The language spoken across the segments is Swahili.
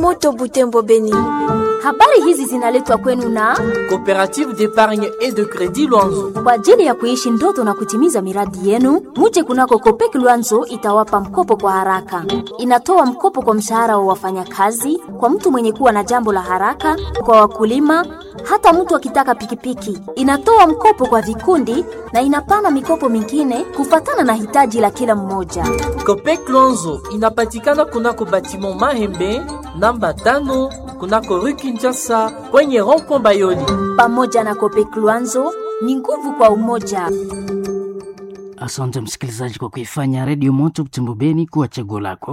Moto Butembo Beni. Habari hizi zinaletwa kwenu na Coopérative d'épargne et de crédit Luanzo. kwa ajili ya kuishi ndoto na kutimiza miradi yenu. Muje kunako Kopek Luanzo itawapa mkopo kwa haraka. Inatoa mkopo kwa mshahara wa wafanyakazi, kwa mtu mwenye kuwa na jambo la haraka, kwa wakulima, hata mtu akitaka pikipiki. Inatoa mkopo kwa vikundi na inapana mikopo mingine kufatana na hitaji la kila mmoja. Copec Luanzo inapatikana kunako batiment Mahembe namba tano kunako rue Kinshasa kwenye rond-point Bayoli. Pamoja na Kopek Luanzo ni nguvu kwa umoja. Asante msikilizaji kwa kuifanya redio moto Butembo Beni kuwa chaguo lako.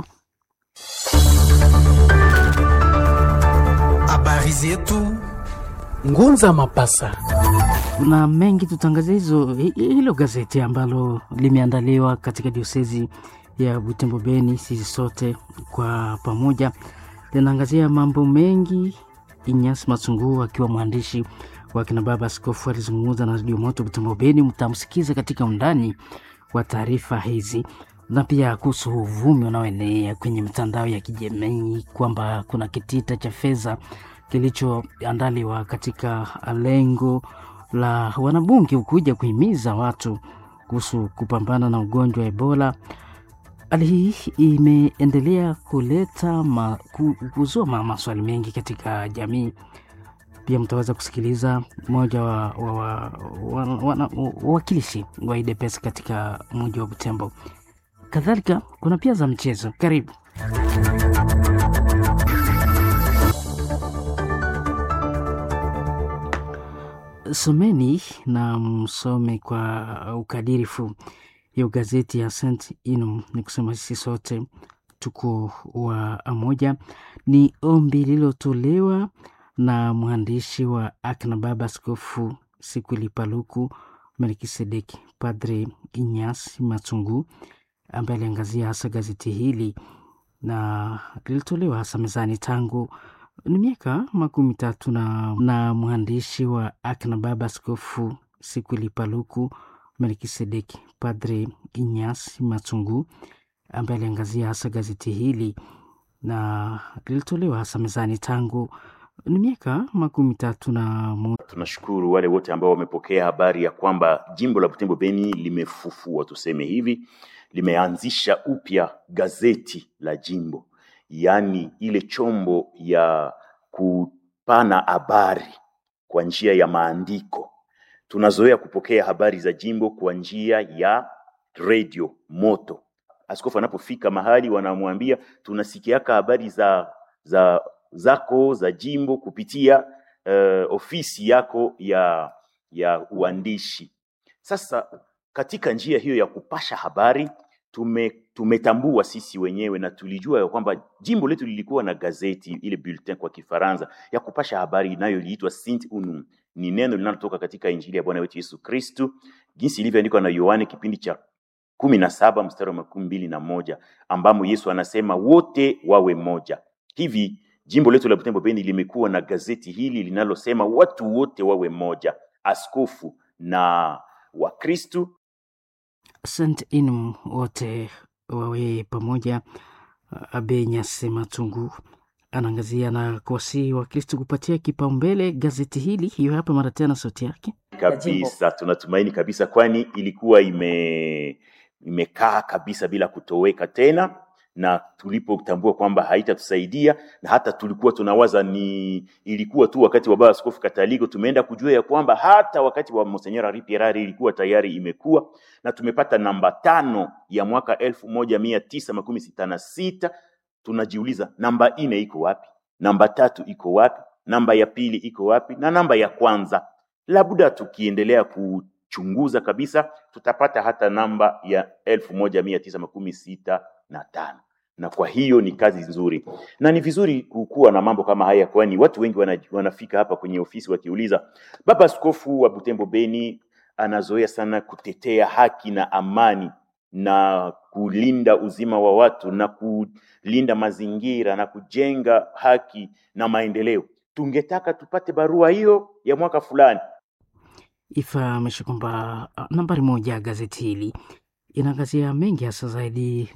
Habari zetu Ngunza Mapasa. Kuna mengi tutangazia hizo hi- hilo gazeti ambalo limeandaliwa katika diosezi ya Butembo Beni. Sisi sote kwa pamoja linaangazia mambo mengi. Inyas Masungu akiwa mwandishi wa kina baba askofu alizungumza na redio moto Butembo Beni. Mtamsikiza katika undani wa taarifa hizi na pia kuhusu uvumi unaoenea kwenye mitandao ya kijamii kwamba kuna kitita cha fedha kilichoandaliwa katika lengo la wanabunge kuja kuhimiza watu kuhusu kupambana na ugonjwa wa Ebola. Hali hii imeendelea kuleta ma, ku, kuzua ma, maswali mengi katika jamii. Pia mtaweza kusikiliza mmoja wa wa- wa- wa- wana- wawakilishi wa IDPS katika mji wa Butembo. Kadhalika kuna pia za mchezo. Karibu. Someni na msome kwa ukadirifu hiyo gazeti ya Saint Inum. Ni kusema sisi sote tuko wa moja. Ni ombi lililotolewa na mwandishi wa akina baba Askofu Sikwili Paluku Melkisedeki, Padre Inyas Matungu, ambaye aliangazia hasa gazeti hili na lilitolewa hasa mezani tangu ni miaka makumi tatu na, na mwandishi wa akina baba Askofu Sikwili Paluku Melkisedeki, Padre Inyas Matungu, ambaye aliangazia hasa gazeti hili na lilitolewa hasa mezani tangu ni miaka makumi tatu na mo- Tunashukuru wale wote ambao wamepokea habari ya kwamba jimbo la Butembo Beni limefufua, tuseme hivi, limeanzisha upya gazeti la jimbo, yaani ile chombo ya kupana habari kwa njia ya maandiko. Tunazoea kupokea habari za jimbo kwa njia ya redio moto. Askofu anapofika mahali wanamwambia tunasikiaka habari za za zako za jimbo kupitia uh, ofisi yako ya ya uandishi. Sasa katika njia hiyo ya kupasha habari tume, tumetambua sisi wenyewe na tulijua ya kwamba jimbo letu lilikuwa na gazeti ile bulletin kwa Kifaransa ya kupasha habari inayoliitwa Saint Unum. Ni neno linalotoka katika Injili ya Bwana wetu Yesu Kristu jinsi ilivyoandikwa na Yohane kipindi cha kumi na saba mstari wa makumi mbili na moja ambamo Yesu anasema wote wawe moja. Hivi jimbo letu la Butembo Beni limekuwa na gazeti hili linalosema watu wote wawe moja, askofu na Wakristu Saint Inum wote wawe pamoja. Abe Nyase Matungu anaangazia na kuwasihi Wakristo kupatia kipaumbele gazeti hili. Hiyo hapa mara tena sauti yake. kabisa. Tunatumaini kabisa, kwani ilikuwa ime imekaa kabisa bila kutoweka tena, na tulipotambua kwamba haitatusaidia na hata tulikuwa tunawaza ni ilikuwa tu wakati wa baba askofu Kataliko, tumeenda kujua ya kwamba hata wakati wa Monseigneur Henri Pierre ilikuwa tayari imekuwa na tumepata namba tano ya mwaka elfu moja mia tisa makumi sita na sita. Tunajiuliza namba nne iko wapi? Namba tatu iko wapi? Namba ya pili iko wapi? Na namba ya kwanza labda tukiendelea kuchunguza kabisa tutapata hata namba ya elfu moja mia tisa makumi sita na tano na kwa hiyo ni kazi nzuri na ni vizuri kukuwa na mambo kama haya, kwani watu wengi wana, wanafika hapa kwenye ofisi wakiuliza, baba askofu wa Butembo Beni anazoea sana kutetea haki na amani na kulinda uzima wa watu na kulinda mazingira na kujenga haki na maendeleo. Tungetaka tupate barua hiyo ya mwaka fulani. Ifahamishe kwamba ah, nambari moja ya gazeti hili inaangazia mengi hasa zaidi